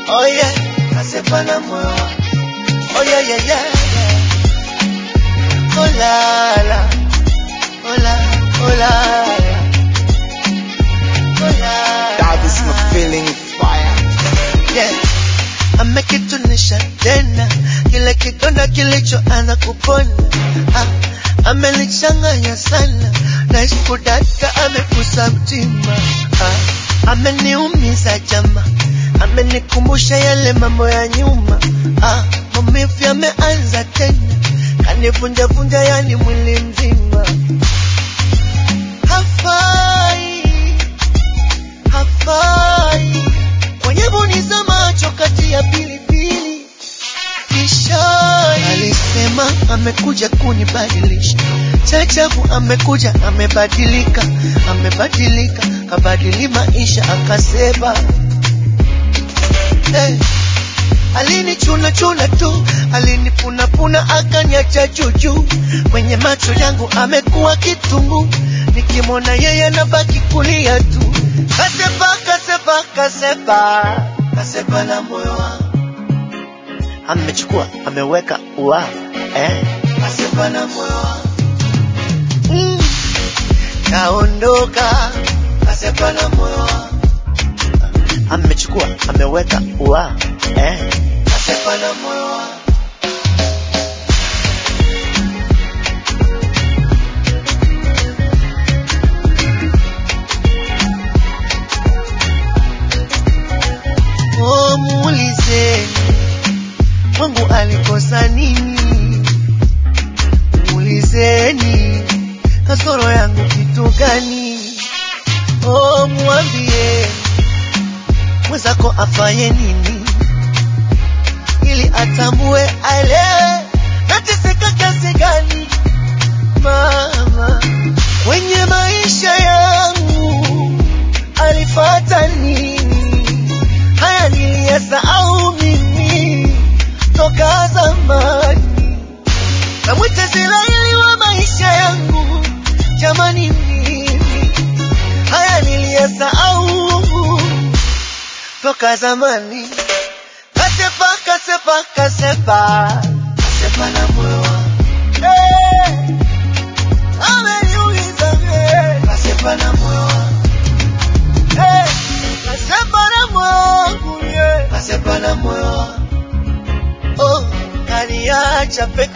Oh yeah, kasepa na moyo wangu. Oh yeah, yeah, yeah, yeah. Oh la la, oh la, oh la la, oh la. That is my feeling fire. Yeah. Amekitunisha tena kile kidonda kilichoanza kupona. Ah, amelichanganya sana na iskudaka amekusa mtima. Ah, ameniumiza jama, amenikumbusha yale mambo ya nyuma. Ah, maumivu yameanza tena, kanivunjavunja yani mwili mzima. Hafai, hafai kwenye boni za macho kati ya pilipili kishai. Alisema amekuja kunibadilisha, chachabu amekuja amebadilika, amebadilika, kabadili maisha akasema hey. Alinichuna chuna tu, alinipunapuna akaniacha juju. Kwenye macho yangu amekuwa kitungu, nikimwona yeye nabaki kulia tu. Kasepa, kasepa, kasepa, kasepa na moyo wangu amechukua, ameweka ua eh. Kasepa na moyo wangu mm. Kaondoka, kasepa na moyo wangu amechukua, ameweka ua eh. Kasepa na moyo wangu Oh, muulizeni Mungu alikosa nini? Muulizeni kasoro yangu kitu gani? Oh, mwambie mwenzako afanye nini ili atambue, aelewe nateseka kiasi gani. Mama kwenye maisha yangu alifata nini? Haya niliyasahau mimi toka zamani. Namwita Israeli wa maisha yangu, jamani, mimi haya niliyasahau toka zamani. Kasepa, kasepa, kasepa, kasepa na moyo wangu hey. Ameniuliza hey. Kasepa na moyo wangu hey. Kasepa na moyo wangu yeah. Kasepa na moyo wangu oh, kaniacha peke